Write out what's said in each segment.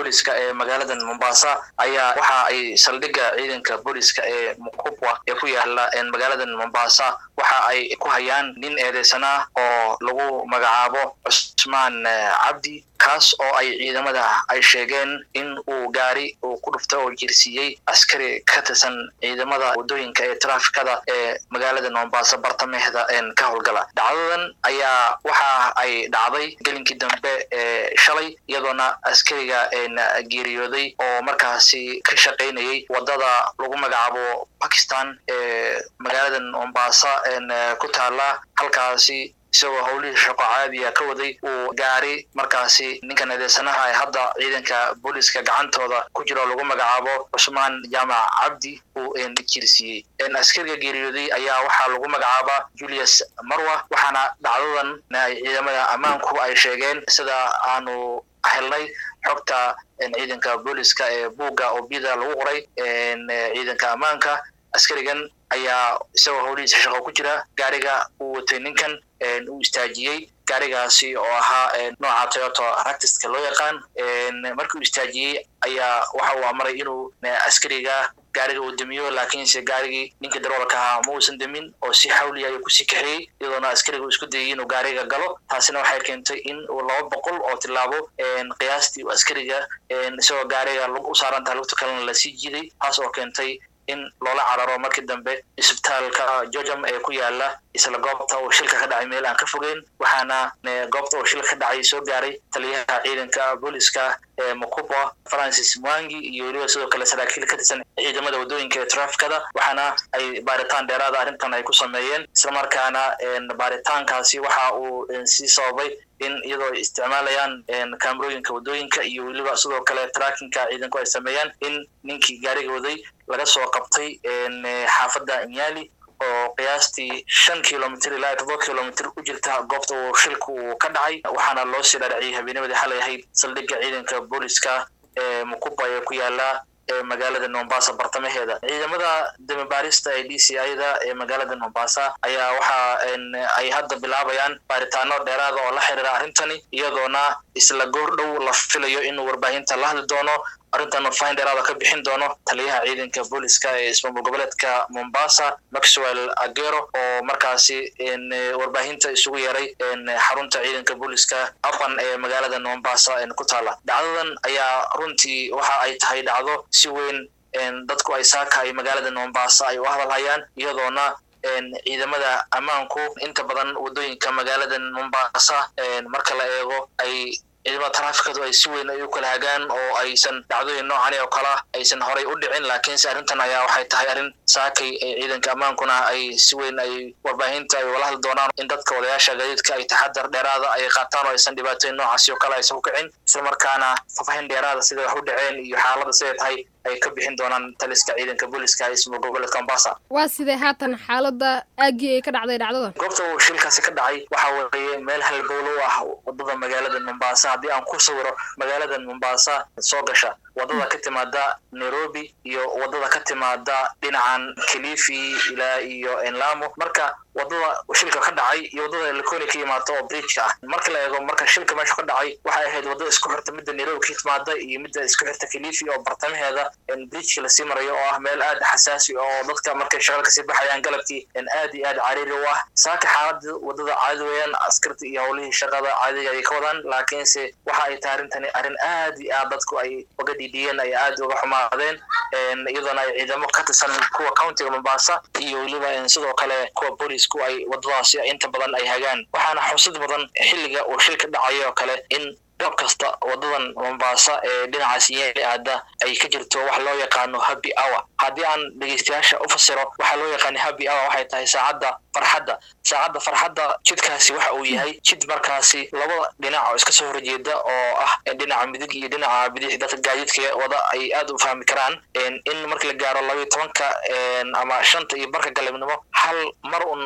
booliska ee magaalada mombasa ayaa waxa ay saldhigga ciidanka booliska ee mukubwa ee ku yaala magaalada mombasa waxa ay ku hayaan nin eedeysanaa oo lagu magacaabo cusmaan cabdi kaas oo ay ciidamada ay sheegeen in uu gaari uu ku dhufta oo jirsiiyey askari ka tirsan ciidamada waddooyinka ee traafikada ee magaalada mombasa bartamaheeda ka howlgala dhacdadan ayaa waxa ay dhacday gelinkii dambe ee shalay iyadoona askariga geeriyooday oo markaasi ka shaqaynayay waddada lagu magacaabo bakistan ee magaalada mombasa ku taala halkaasi isagoo howlihii shaqo caadiya ka waday uu gaari markaasi ninkan eedeysanaha ee hadda ciidanka booliska gacantooda ku jiro lagu magacaabo cusmaan jaamac cabdi uu jirsiiyey askariga geeriyooday ayaa waxaa lagu magacaabaa julius marwa waxaana dhacdadan ay ciidamada ammaanku ay sheegeen sida aanu helnay xogta ciidanka booliska ee buugga oo bida lagu qoray ciidanka ammaanka askarigan ayaa isagoo howlihiisa shaqo ku jira gaariga uu watay ninkan uu istaajiyey gaarigaasi oo ahaa nooca toyoto ractiska loo yaqaan markii uu istaajiyey ayaa waxa uu amray inuu askariga gaariga uu demiyo laakiinse gaarigii ninka daroolka ahaa ma uusan demin oo si xawliya ayuu kusii kaxeeyey iyadoona askariga uu isku dayay inuu gaariga galo taasina waxay keentay in uu laba boqol oo tilaabo qiyaastii uu askariga isagoo gaariga u saarantaha lugta kalena lasii jiiday taas oo keentay in loola cararo markii dambe isbitaalka jojam ee ku yaala isla goobta uu shilka ka dhacay meel aan ka fogeyn waxaana goobta uu shilka ka dhacay soo gaaray taliyaha ciidanka booliska ee mukuba francis mwangi iyo weliba sidoo kale saraakiil ka tirsan ciidamada waddooyinka ee trafikada waxaana ay baaritaan dheeraada arrintan ay ku sameeyeen islamarkaana baaritaankaasi waxa uu sii sababay in iyadoo ay isticmaalayaan kamerooyinka waddooyinka iyo weliba sidoo kale trackinka ciidanku ay sameeyaan in ninkii gaariga waday laga soo qabtay xaafadda nyali oo qiyaastii shan kilomitr ilaa todoba kilomitr u jirta goobta uu shilka uu ka dhacay waxaana loo sii dhaadhaciyay habeennimadii xalay ahayd saldhigga ciidanka booliska ee mukuba ee ku yaala ee magaalada mombasa bartamaheeda ciidamada damibaarista ee d c ida ee magaalada mombasa ayaa waxa ay hadda bilaabayaan baaritaano dheeraada oo la xiriira arrintani iyadoona isla goor dhow la filayo inuu warbaahinta la hadli doono arrintan wafaahin dheeraada ka bixin doono taliyaha ciidanka booliska ee ismaamul goboleedka mombasa maxwell agero oo markaasi warbaahinta isugu yeeray xarunta ciidanka booliska apan ee magaalada mombasa ku taala dhacdadan ayaa runtii waxa ay tahay dhacdo si weyn dadku ay saaka ay magaalada mombasa ay u hadalhayaan iyadoona ciidamada ammaanku inta badan waddooyinka magaalada mombasa marka la eego ay ciidamada traafikadu ay si weyn ay u kala hagaan oo aysan dhacdooyin noocani oo kala aysan horay u dhicin laakiinse arrintan ayaa waxay tahay arrin saakay ciidanka ammaankuna ay si weyn ay warbaahinta ay wala hadli doonaan in dadka wadayaasha gaadiidka ay taxadar dheeraada ay qaataan oo aysan dhibaatooyin noocaasi oo kale aysan ku kicin islamarkaana fafahin dheeraada siday wax u dhaceen iyo xaaladda siday tahay ay ka bixin doonaan taliska ciidanka booliska ee ismaul goboleedka mombasa waa sidee haatan xaaladda aaggii ay ka dhacday dhacdadan goobta uu shilkaasi ka dhacay waxa weeye meel halbowlo u ah waddada magaalada mombasa haddii aan ku sawiro magaalada mombasa soo gasha waddada ka timaada nairobi iyo waddada ka timaada dhinacan kilifi ilaa iyo enlamo marka waddada shilka ka dhacay iyo waddada likoni ka yimaado oo bridgeka ah marka la eego marka shilka meesha ka dhacay waxay ahayd waddada isku xirta midda nairobi ka timaada iyo midda isku xirta kilifi oo bartamaheeda bridgeka lasii marayo oo ah meel aad xasaasi oo dadka markay shaqal kasii baxayaan galabkii aad iyo aad cariiri u ah saaka xaalada waddada caadi weeyaan askarta iyo howlihii shaqada caadiga ay ka wadaan laakiinse waxa ay tahay arrintani arrin aad iyo aad dadku ay uga dhidhiyeen ay aad uga xumaadeen iyadoona ay ciidamo ka tirsan kuwa countiga mombasa iyo weliba sidoo kale kuwa boolisku ay waddadaasi inta badan ay hagaan waxaana xusid badan xilliga uu shilka dhacay oo kale in goob kasta waddadan mombasa ee dhinacaas yeeli aada ay ka jirto wax loo yaqaano happy hour haddii aan dhegeystayaasha u fasiro waxaa loo yaqaana happy hour waxay tahay saacadda farxadda saacadda farxadda jidkaasi waxa uu yahay jid markaasi labada dhinac oo iska soo horjeeda oo ah dhinaca midig iyo dhinaca bidix dadka gaadiidka wada ay aad u fahmi karaan in marka la gaaro labayo tobanka ama shanta iyo barka galabnimo hal mar un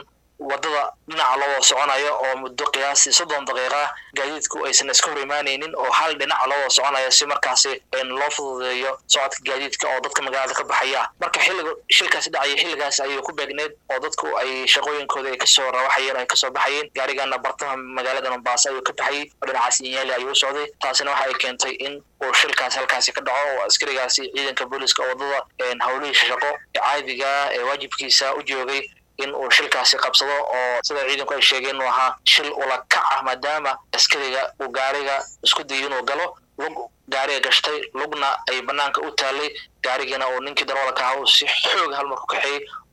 wadada dhinaca loo wada soconayo oo muddo qiyaastii soddon daqiiqa gaadiidku aysan iska hor imaanaynin oo hal dhinaca loo wada soconayo si markaasi loo fududeeyo socodka gaadiidka oo dadka magaalada ka baxaya marka xilliga shilkaasi dhacaya xilligaas ayay ku beegneed oo dadku ay shaqooyinkooda ay kasoo rawaxayeen ay kasoo baxayeen gaarigana bartamaha magaalada mombasa ayuu ka baxayay oo dhinacaas inyaali ayuu u socday taasina waxa ay keentay in uu shilkaasi halkaasi ka dhaco oo askarigaasi ciidanka booliska wadada howlihiisa shaqo ee caadiga ee waajibkiisa u joogay in uu shilkaasi qabsado oo sida ciidanku ay sheegeen inuu ahaa shil ula kac ah maadaama askariga uu gaariga isku dayay inuu galo lug gaariga gashtay lugna ay banaanka u taalay gaarigana uu ninkii darawalka ahaa uu si xoog halmar ku kaxeeyey